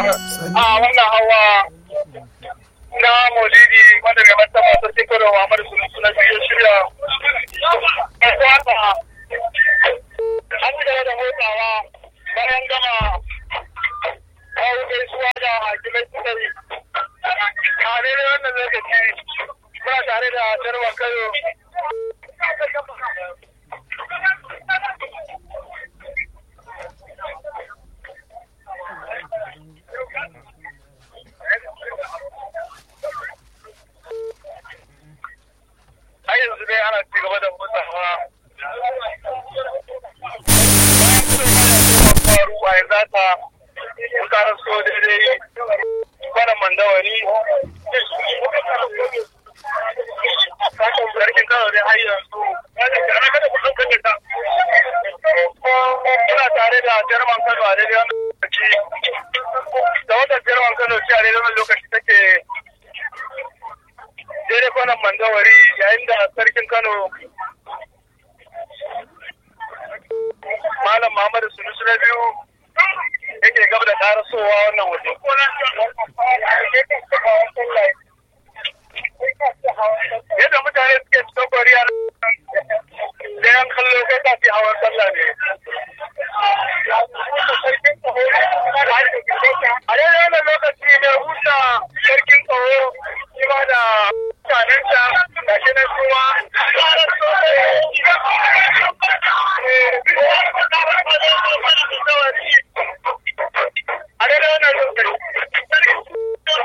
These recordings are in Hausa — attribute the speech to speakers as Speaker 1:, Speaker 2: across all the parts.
Speaker 1: a wannan hawa na maulidi wanda mai martaba sarkin kano Muhammad Sunusu na biyu shirya ya kwata an ci gaba da motsawa bayan gama kawo gaisuwa da hakimai tsari a daidai wannan lokaci muna tare da jarwa kayo har yanzu dai ana ci gaba da motsawa faru a yanzu haka mun karar so daidai kwanan mandawari sarkin kano dai har yanzu ina tare da jarman kano a daidai wannan lokaci da wata jarman kano ce a daidai wannan lokaci take daidai kwanan mandawari yayin da sarkin kano malam muhammadu sunusu na biyu yake gaba da karasowa wannan waje yadda mutane suke cikin kwariya da yan kallo kai ta fi hawan sallah ne a daidai wannan lokaci mai huta sarkin tsawo shi ma da mutanensa da shi na kuma a daidai wannan lokaci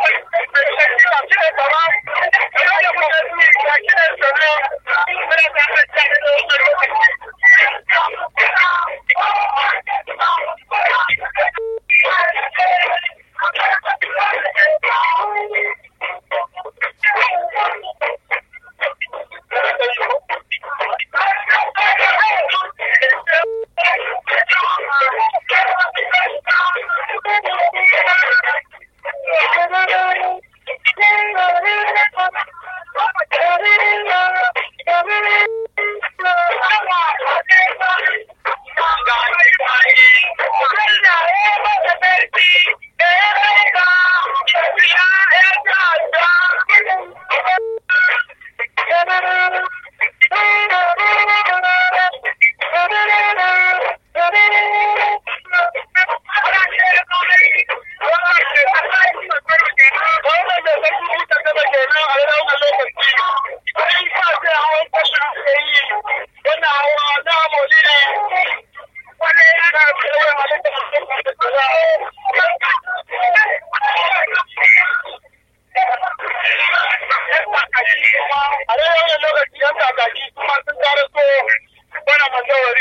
Speaker 1: a dai wannan lokaci yan kakaki kuma sun kare so wani mandawari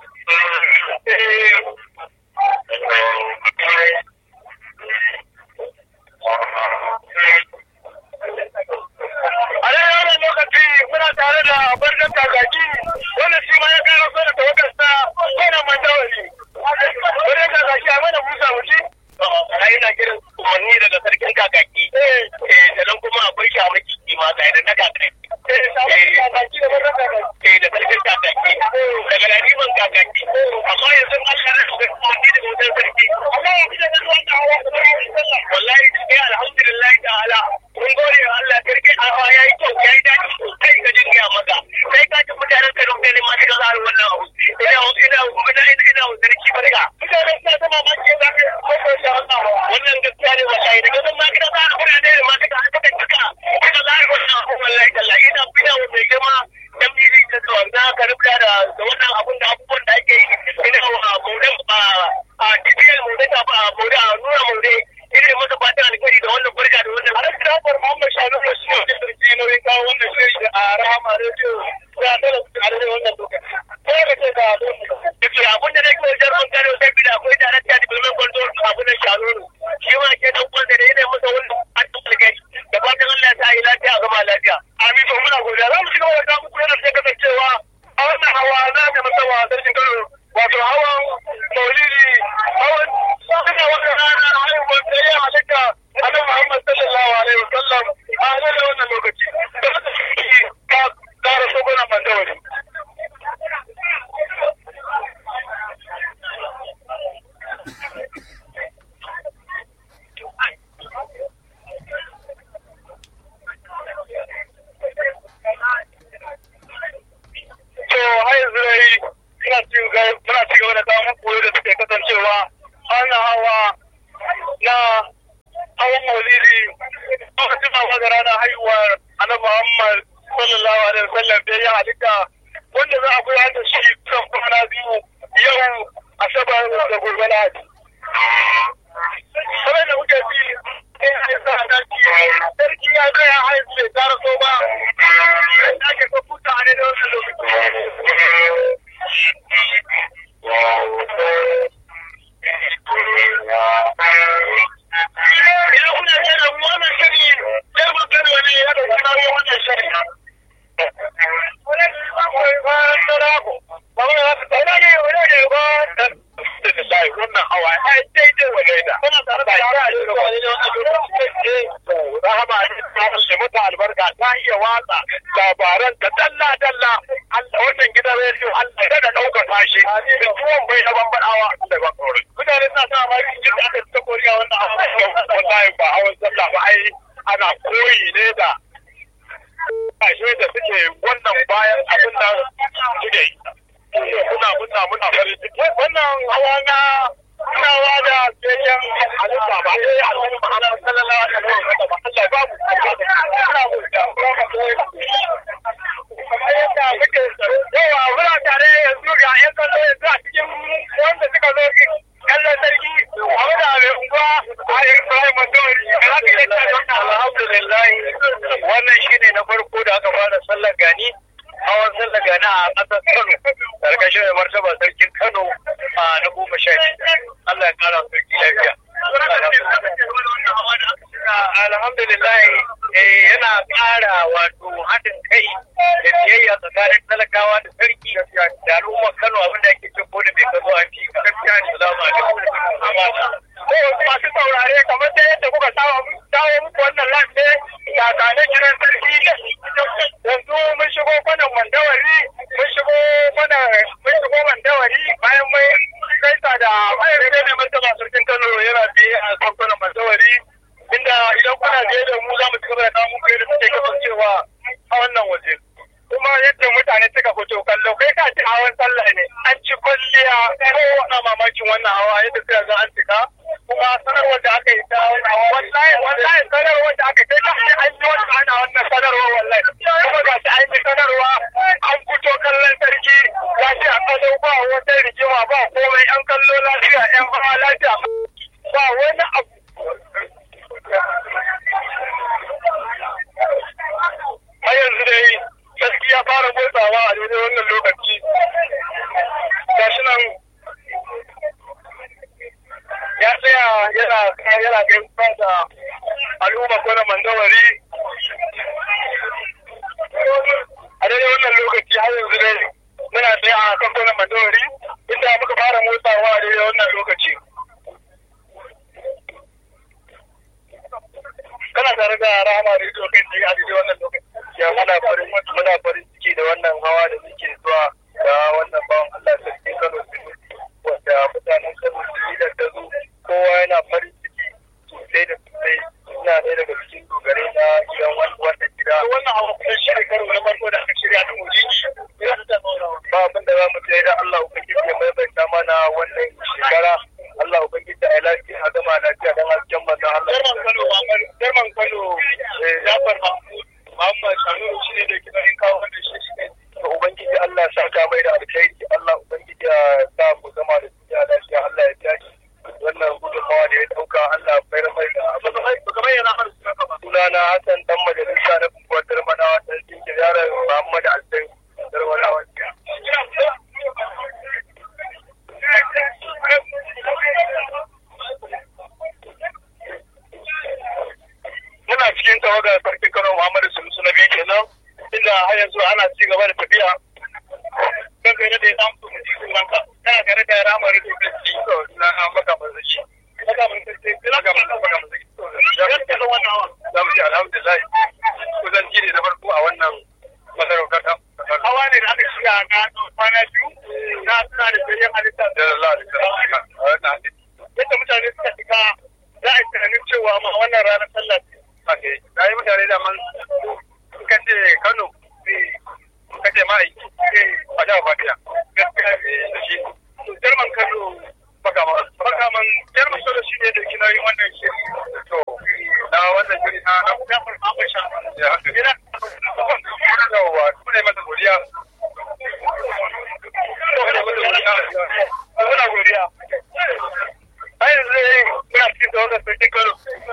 Speaker 1: a dai wannan lokaci muna tare da barkan kakaki wanda shi ma ya kara so da tawagarsa wani mandawari barkan kakaki a mana busa wuce
Speaker 2: a yana kiran umarni daga sarkin kakaki eh sannan kuma akwai shamaki kima ga idan na kakaki
Speaker 1: eh sabon kakaki da barkan kakaki
Speaker 2: eh da sarkin kakaki daga laliman kakaki amma yanzu Allah ya rubuta umarni daga wajen sarki
Speaker 1: amma ya fi da wannan hawa da sallah
Speaker 2: wallahi sai alhamdulillah ta'ala mun gode wa Allah sarki a ya yi kyau ya yi daɗi sosai ga jin gaya maka sai ka ji mutanen ka rufe ne ma suka zara wannan abu ina ina ina ina ina wa sarki barka
Speaker 1: mutane suna ta mamaki za ka kwakwar da wannan hawa
Speaker 2: wannan gaskiya ne wallahi daga nan ma kika zara kuna ne ma kika aka ta kika kika zara wannan abu wallahi tallahi ina ina wa mai girma dan miji da wanda ka rubuta da da wannan abun da abubuwan da ake yi ina wa maudan a a tibiyar maudan ta ba maudan a nuna maudan ina yi masa fatan alkhairi da wannan barka da wannan
Speaker 1: Alhaji Jafar Muhammad Shanu da shi ne sarki nauyin kawo wannan shiri da a Rahama Radio ya dole su a daidai wannan lokaci. Sai ka ce ga lokaci.
Speaker 2: Yake abun da nake wajen ran kare sai bi da akwai darakta development control abun da shanu shi ma ke dan kwanza da yana masa wannan alkhairi da fatan Allah ya sa yi lafiya gama lafiya
Speaker 1: Amin to muna godiya za mu ci gaba da kawo muku yana da kasancewa a wannan hawa na mai masawa sarkin Kano wato hawan maulidi hawan suna wata rana haihuwar da ya halitta annabi Muhammad sallallahu alaihi wasallam a daidai wannan lokaci. Da haka shi ka kara sogona mandawari. na hawan maulidi aka tuna ga ranar haihuwar annabi Muhammad sallallahu alaihi wasallam da ya halitta wanda za a gudanar da shi kan kwana biyu yau asabar da gobe lahadi. Kamar da muke ji sarki ya zo ya haihu bai tara so ba da ake so kuta a daidai wannan lokaci. Idan kuna da wannan shiri, sai mun gani wani ya dauki nauyin wannan shiri. wannan hawa ai daidai wa daida kuna tare da yara rahama ne mata albarka ta iya watsa labaran da dalla dalla wannan gidan rediyo Allah ya da ɗaukaka shi da tuwon bai na bambadawa da ban kore mutane suna sa ma yin da aka ta koriya wannan hawa wallahi ba hawan sallah ba ai ana koyi ne da kashe da suke wannan bayan abin da suke yi muna muna muna farin ciki wannan hawa na tunawa da biyayyen halitta ba sai annabi Muhammad sallallahu alaihi wasallam ba Allah ba mu ina mu da yadda muke yawa muna tare yanzu ga yan kallo yanzu a cikin wanda suka zo kallon sarki a da mai unguwa a Ibrahim Mandori da haka yadda alhamdulillah wannan shine na farko da aka fara sallar gani hawan sallar gani a ƙasar Kano karkashin mai martaba sarkin Kano a na goma sha Allah ya kara sarki lafiya. Alhamdulillah yana ƙara wato haɗin kai da biyayya tsakanin talakawa da sarki da al'ummar Kano abin da ake cin da mai kazo a fi gaskiya ne za mu masu saurare kamar da yadda kuka dawo muku wannan lafiya ga tane kiran sarki yanzu mun shigo kwanan mandawari mun shigo mana mun shigo mandawari bayan mai kaisa da bayan sai ne martaba sarkin Kano yana biye a kwanan mandawari inda idan kuna biye da mu za mu ci gaba da kawo muku yadda suke kasancewa a wannan waje kuma yadda mutane suka fito kallo kai ka ci hawan sallah ne an ci kwalliya ko wani mamakin wannan hawa yadda suka ga an cika kuma sanarwar da aka yi ta wallahi wallahi sanarwar da aka kai ta ce an yi wata ana wannan sanarwar wallahi kuma ga shi an yi sanarwa an fito kallon sarki ya ce a kallo ba wata rigima ba komai yan kallo lafiya yan hawa lafiya ba wani abu har yanzu dai sarki ya fara motsawa a daidai wannan lokaci gashi nan ya tsaya yana yana gaisuwa da al'umma ko na mandawari a daidai wannan lokaci har yanzu dai muna tsaye a kan kwanan mandawari inda muka fara motsawa a daidai wannan lokaci kana tare da rahama da ido kai tsaye a daidai wannan lokaci ya muna farin muna farin ciki da wannan hawa da muke zuwa da wannan bawan Allah sarki Kano wanda mutanen Kano su yi da ta zo kowa yana farin ciki sosai da sosai suna ɗaya daga cikin dogare na gidan wannan gida. Wannan hawa kusan shi karo na farko da aka shirya ta mujiji. Ba abin da za mu ce da Allah Ubangiji ya maimaita mana wannan shekara. Allah Ubangiji a lafiya a gama lafiya don hasken manzon Allah. Jarman Kano, Jarman Kano, Jafar Mahmud, Muhammad Shanuru shi ne da kina yin kawo wannan shi ne. Ubangiji Allah sa ka mai da alkhairi, Allah Ubangiji ya sa mu zama da duniya lafiya, Allah ya biya shi. wannan gudunmawa da ya dauka Allah bayar mai da bayyana har sunana Hassan dan majalisa na kunkuwar Darmanawa ta cikin yaran Muhammad Alsai Darmanawa. Muna cikin tawagar sarkin Kano Muhammadu Sulusu na biyu kenan inda har yanzu ana ci gaba da tafiya don kai da ya samu su mutu ranka tana tare da ramar da ke ci na maka mazaki maka mazaki maka mazaki gaskiya da wannan hawa za mu ji alhamdulillah kusan ji ne na farko a wannan masarautar ta hawa ne da aka shiga na kwana biyu na suna da sayan halitta da Allah da yadda mutane suka shiga za a yi tunanin cewa ma wannan ranar sallah ce da yi mutane da man suka ce Kano suka ce ma'aiki a jihar Fatiya gaskiya da shi Jarman Kano bakaman bakaman Jarman Kano shi ne ne da kinoyin wannan shiri to na wannan shiri na na kuma mai sha ya haka ina yawa kuma ne masa godiya muna godiya a yanzu muna cikin da wannan sarki kano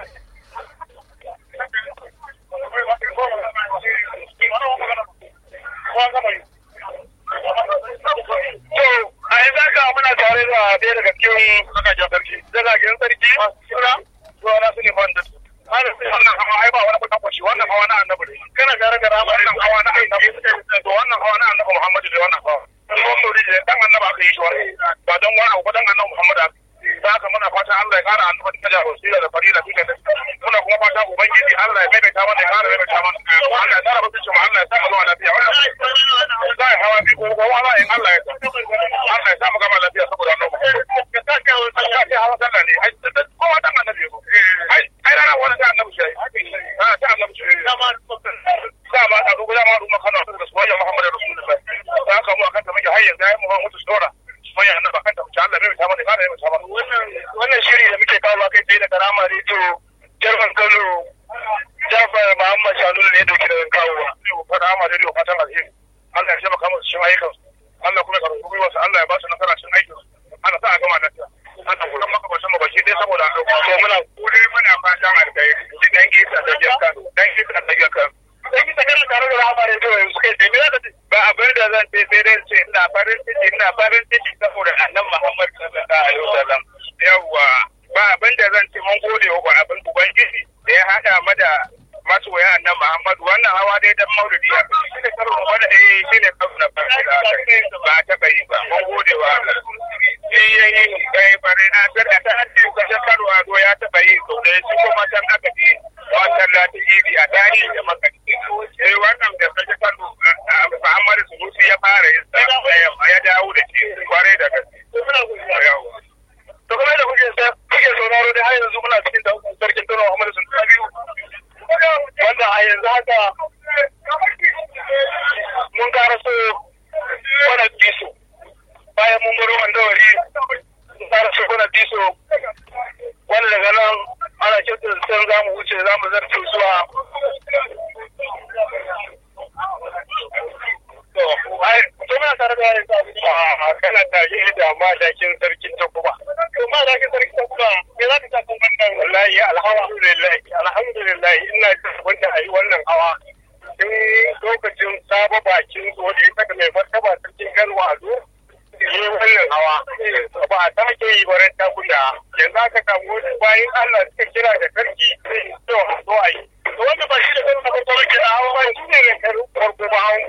Speaker 1: To, a yanzu haka muna tare da ɗaya daga cikin zagagen sarki. Zagagen sarki? Suna? Suna na su ne wanda. Ana sai wannan hawa ai ba wani kuɗin kwashi wannan hawa na annabi ne. Kana tare da rama wannan hawa na annabi. To wannan hawa na annabi Muhammadu ne wannan hawa. Ko sauri ne dan annabi aka yi shi wani. Ba don wani abu ba dan annabi Muhammadu aka da haka muna fatan Allah ya kara annabi ta jawo sira da farila duka da muna kuma fatan ubangiji Allah ya maimaita mana ya kara maimaita mana Allah ya tsara mutunci mu Allah ya sa mu zuwa lafiya wannan za a hawa bi ko ko wala in Allah ya sa Allah ya sa mu gama lafiya saboda annabi ya sa ka wani sallah ne hawa sallah ne ai ko wata annabi ko ai ai rana wani da annabi shi ha ta annabi shi dama dama a dubu dama duma kana da soyayya Muhammadu Rasulullah da haka mu akan ta muke har yanzu ai mu mutu dora soyayya annabi akan ta Allah bai ta mana kara maimaita mana wannan shiri da muke kawo kai tsaye da karama rediyo jarman kano jafar muhammad shanunu ne dauki da kawowa karama rediyo fatan alheri allah ya shafa kama su shin ayyukan allah kuma ya karɓi gwiwarsa allah ya ba su nasara shin aikin ana sa a gama lafiya ana kuma makabacin mu baki dai saboda to muna kure muna fatan alheri shi dan isa da biyar kan dan isa da biyar kan dan isa kana tare da rahama rediyo yanzu kai tsaye me za ka ce ba abin da zan ce sai dai ce ina farin ciki ina farin ciki saboda annabi muhammad sallallahu alaihi wasallam yawwa ba abin da zan ce mun gode wa abin ubangiji da ya hada mu da masoya annan Muhammadu wannan hawa dai dan maulidi ya fi shi ne karo mu bada eh shi ne karo na farko da aka ba ta bai ba mun gode wa Allah shi yayi kai bare na da ta haddi ka ta karo a do ya ta bai to da shi kuma can aka ji wannan lati idi a tarihi da maka sai wannan da kaje karo Muhammadu Sunusi ya fara yin sa ya dawo da shi kware da gaske to kuma da kuke kuke sauraro da har yanzu muna cikin da sarkin Kano Muhammadu sun biyu wanda a yanzu haka mun kara so wani biso bayan mun baro wandawari mun kara so wani biso wanda daga nan ana kyautar san za mu wuce za mu zarce zuwa to muna tare da yayin a kana tare da madakin sarkin takuba to madakin sarkin takuba me za ka ta kan wannan wallahi alhamdulillah alhamdulillah ina jin wanda ayi wannan hawa tun lokacin saba bakin zo da ya saka mai martaba sarkin garwa a zo yi wannan hawa ba a sake yi baran takunda yanzu aka samu wasu bayan Allah suka kira da sarki to zo a yi to wanda ba shi da karo na farko ba ke da hawa ba shi ne da karo farko ba hawan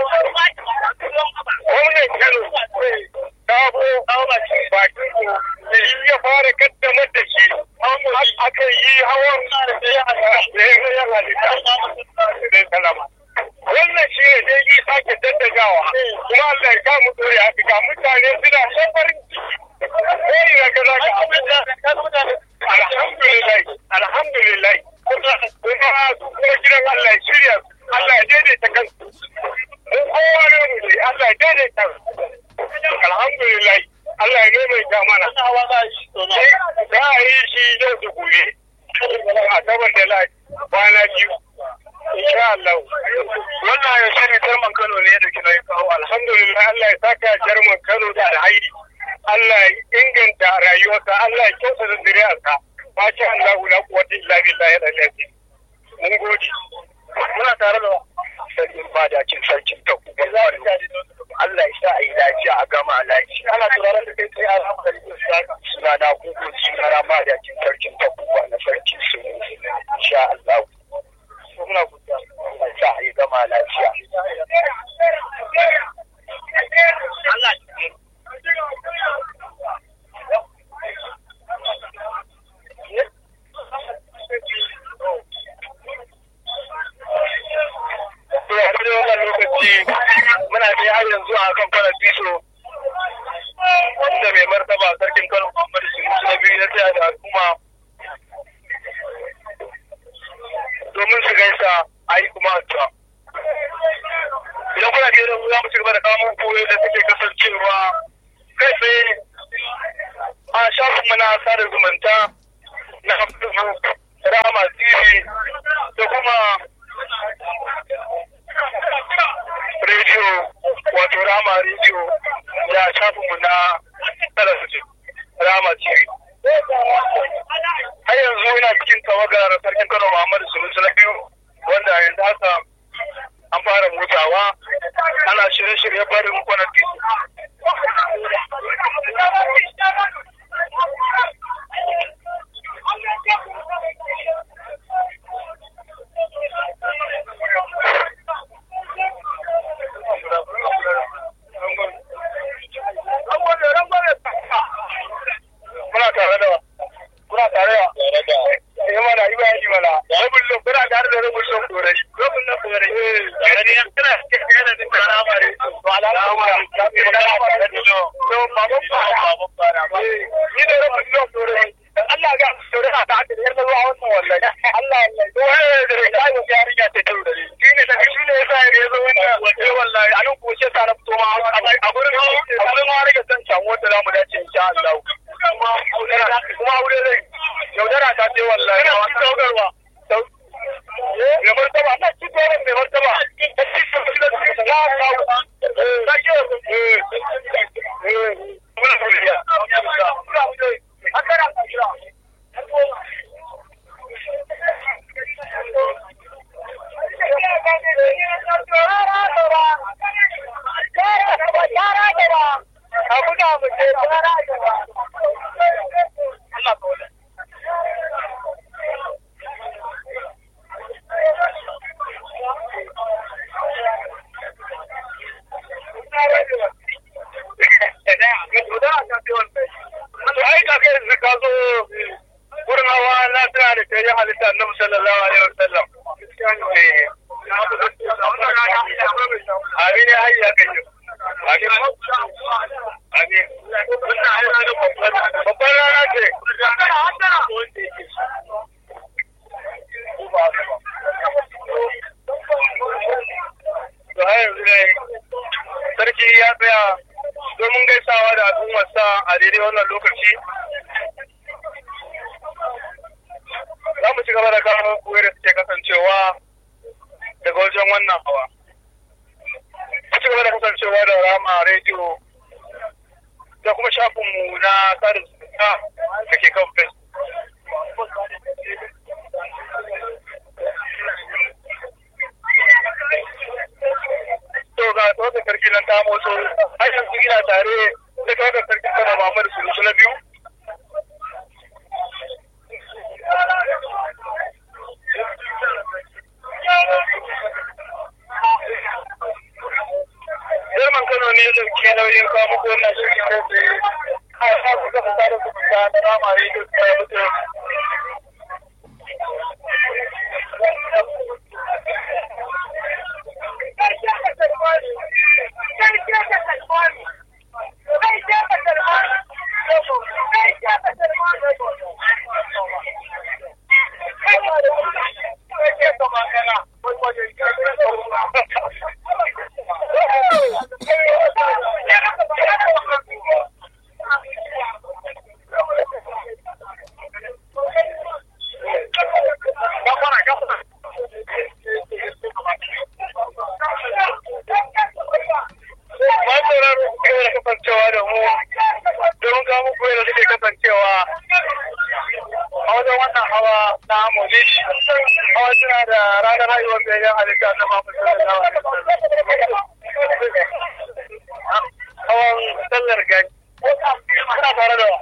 Speaker 1: gwamnan kano sabo bakin ko shi ya fara kaddamar da shi aka yi hawan da ya halitta da salama wannan shi ne dai yi sake daddagawa kuma Allah ya kamu dore haka ga mutane suna son farin ciki ko ina ka za ka alhamdulillah alhamdulillah kuma kuma gidan Allah ya shirya Allah ya daidaita kansu mun kowa ne mu ne Allah ya daidaita alhamdulillah Allah ya maimaita mana za a yi shi yau da gobe a sabar da lai kwana biyu insha Allah wannan ya shiri jarman Kano ne da kina kawo alhamdulillah Allah ya saka jarman Kano da alhairi Allah ya inganta rayuwarsa Allah ya kyautata zuriyarsa ma sha Allah la quwwata illa billahi al-aliyyil mun gode muna tare da sarkin badakin sarkin ta Allah ya sa a yi lafiya a gama lafiya ana turaren da kai sai a rama da suna na gugu suna na badakin sarkin ta kuwa na sarkin su insha Allah muna godiya Allah ya sa a yi gama lafiya Allah to a kudin wannan lokaci muna da har yanzu a kan fara biso wanda mai martaba sarkin kano muhammadu sunusu na biyu na tsaya da al'umma domin su gaisa a yi kuma addu'a idan kuna biye da mu za mu ci gaba da kawo muku da take kasancewa kai tsaye a shafinmu na sada zumunta na Rama TV da kuma rediyo wato Rama rediyo ya shafinmu na talabijin Rama TV. Har yanzu ina cikin tawagar sarkin Kano Muhammadu Sunusu na biyu wanda yanzu haka an fara mutawa ana shirye-shirye barin kwanan titi. Muna tare da Muna tare da
Speaker 2: tare da
Speaker 1: Eh mana yi bayani mana. Rabin lo muna tare da rabin lo dorai. Rabin lo dorai. Eh, yani ya kana yana da tsara bare. To alhamdulillah. To baban fara. Baban fara. Ni da rabin lo dorai. Allah ga dorai a ta da yarda zuwa wannan wallahi. Allah Allah. To eh da kai mu ya riga ta tauri. Shi ne da shi ne yasa ya zo wannan wallahi wallahi a nan ko sai sa na fito ma a gurin a gurin ma rage san can wanda zamu dace insha Allah. Kuma kuma aure zai yaudara ta ce wallahi ina wata saukarwa mai martaba ana ci tsoron mai martaba ta ci tsoron da ci ta kawo ta ke muna tauriya hakara Allah ta wurin hawa na tana da tare halitta na musallallahu alaihi wasallam amin ya hayya kan yi amin amin babban rana ce to har yanzu ne sarki ya tsaya domin gaisawa da al'ummarsa a daidai wannan lokaci za mu ci gaba da kawo kuwa da suke kasancewa daga wajen wannan hawa mu ci gaba da kasancewa da rama rediyo da kuma shafinmu na sada zumunta da ke kan facebook to ga tsohon sarki nan ta motso har yanzu ina tare da tsohon sarki kana Muhammadu Sulusu na biyu German Kano ne da ke nauyin kawo muku wannan shirin kai tsaye. A sa ku kafa sada zumunta na rama rediyo ta mutu. Ma sauraro kai da kasancewa da mu don kawo muku yadda suke kasancewa a wajen wannan hawa na Molish. Hawa suna da ranar haihuwar bayan halitta na Muhammad sallallahu alaihi wasallam. Hawan sallar gani. Ana tare da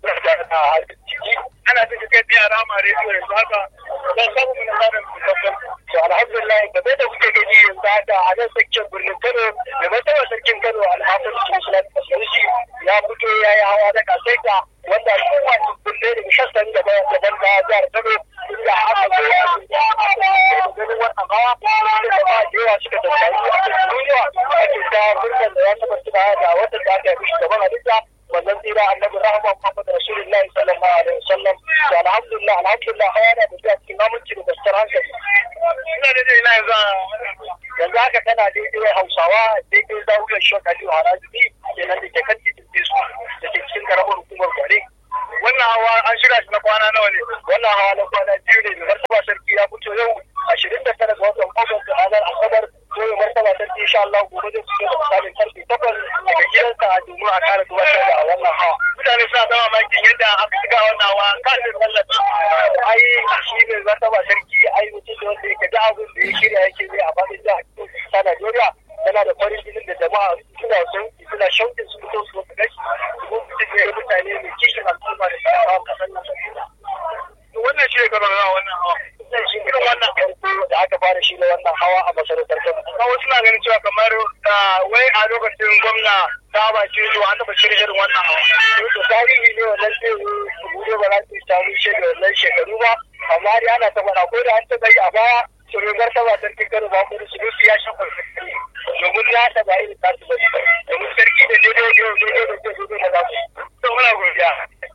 Speaker 1: ana cikin kai biya rama rediyo yanzu haka don samu mana samun musamman. To alhamdulillah da bai da kuke gani yanzu haka a nan tsakiyar birnin Kano da martaba sarkin Kano alhamdulillah shi ya fito ya yi hawa da kasaita wanda al'umma su kulle da sassan gaba daban da jihar Kano inda aka zo ganin wannan hawa da ba da yawa suka tattari a cikin duniya ake ta birnin da ya tabbata da wata da aka yi gaban halitta wannan tsira annabi rahama Muhammad Rasulullahi sallallahu alaihi wasallam to alhamdulillah alhamdulillah hawa da da cikin aminci da gaskiyar hankali ina da ina yanzu yanzu haka tana daidai Hausawa daidai zawiyar Shok Aliyu Harazi kenan da ke kan titin su da ke cikin karamar hukumar Gwale wannan hawa an shirya shi na kwana nawa ne wannan wannan hawa na kwana biyu ne mai martaba sarki ya fito yau ashirin da tara ga watan Agusta ranar Asabar ko mai martaba sarki insha Allah gobe zai fito da misalin karfe takwas daga gidansa domin a kara gabatar da wannan hawa. Mutane suna ta mamakin yadda aka shiga wannan hawa kan da tallafi. Ai shi ne martaba sarki ai mutum da wanda yake da abin da ya shirya yake zai a faɗin jihar ta Najeriya yana da farin jinin da jama'a suna son suna shauƙin su fito su gashi kuma mutum ne mutane mai kishin al'umma da suka kawo kasar nan. wannan shi ne gaba da wannan hawa zai shi irin wannan farko da aka fara shi da wannan hawa a masarautar Kano amma wasu na ganin cewa kamar wai a lokacin gwamna ta ba shi zuwa an taɓa shirya irin wannan hawa to tarihi ne wannan zai zo su bude ba za su yi tarihi da wannan shekaru ba amma dai ana ta faɗa ko da an taɓa yi a baya shugabar ta ba sarkin Kano ba kuma su ya shan farfari domin ya taɓa irin tasu ba domin sarki da daidai da daidai da daidai da za su to muna godiya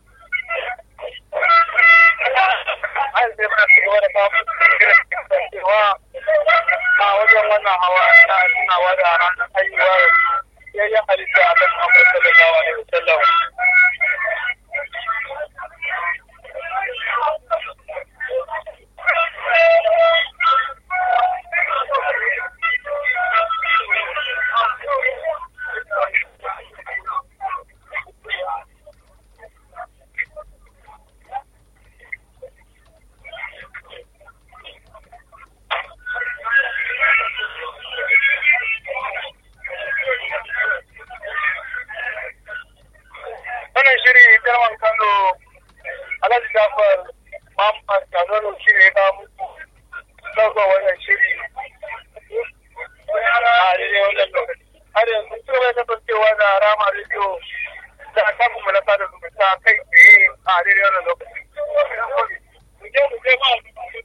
Speaker 1: an sai mana su gaba da samun cewa a wajen wannan hawa na tunawa da ranar haihuwar yayyan halitta a kan amur sallallahu alaihi wasallam wannan shiri girman kano alhaji jafar muhammad kanono shi ne ya muku ɗaukar wannan shiri a daidai wannan lokaci har yanzu su bai kasancewa da rama rediyo da kafin mu na sada zumunta kai tsaye a daidai wannan lokaci mu je mu je ma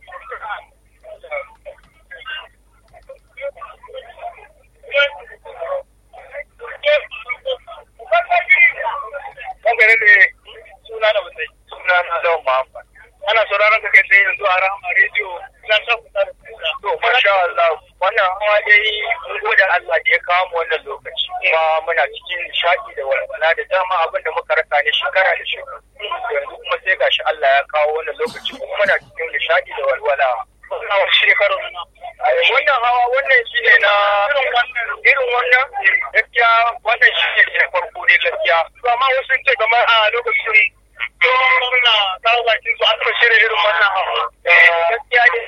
Speaker 1: Dangane da suna da wasai, suna na Lawan Muhammad. Ana sauraron ka kai sai yanzu a Rahama Radio na san kusa da kusa. To, masha Allah, wannan hawa dai mun gode Allah da ya kawo mu wannan lokaci. Kuma muna cikin nishaɗi da walwala da dama abin da muka rasa ne shekara da shekaru. Yanzu kuma sai gashi Allah ya kawo wannan lokaci kuma muna cikin nishaɗi da walwala. Wannan shekarun wannan hawa wannan shi ne na irin wannan gaskiya wannan shi ne na farko dai gaskiya to amma wasu sun ce kamar a lokacin tsohon na kawo bakin su an taɓa shirya irin wannan hawa gaskiya ne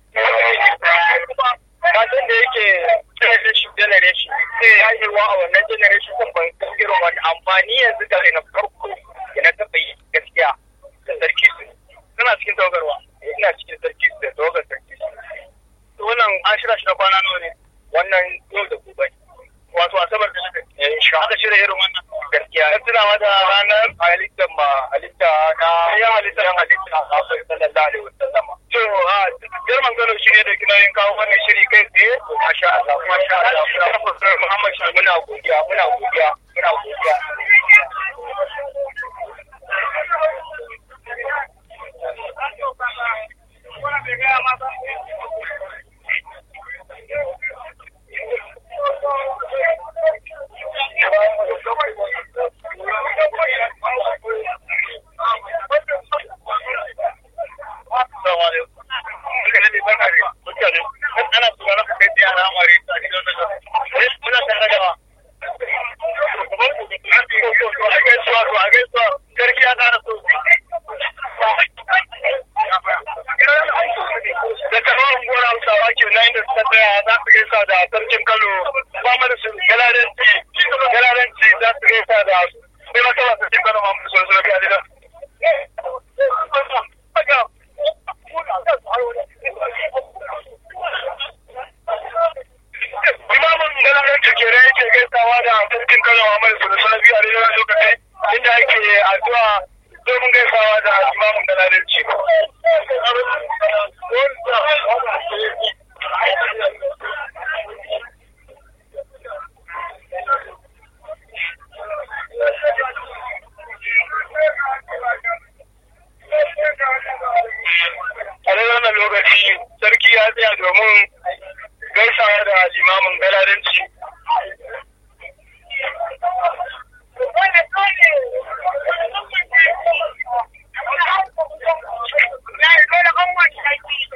Speaker 1: kasan da yake generation generation sai ya yi wa a wannan generation kan ban san irin wani amfani yanzu da na farko da na taɓa yi gaskiya da sarki su suna cikin tawagarwa ina cikin sarki su da tawagar sarki su wannan an shirya shi na kwana nawa ne wannan yau da gobe wato asabar da aka insha aka shirya irin wannan gaskiya na tunawa da ranar halittar ma halitta na yan halitta yan halitta a kafin sallallahu alaihi wasallam to a girman gano shi ne da kina yin kawo wannan shiri kai tsaye masha Allah masha Allah Muhammad shi muna godiya muna godiya muna godiya da taron gora hausawa ke nan da suka tsaya za su gaisa da sarkin kano ba mana su galaranci galaranci za su gaisa da sai wata ba sarkin kano ma musu suna biya da Imamun galaranci ke da yake gaisawa da sarkin kano ma musu suna biya da lokaci inda ake addu'a domin gaisawa da imamun galaranci. a dai wannan lokaci sarki ya tsaya domin gaisawa da limamin galadanci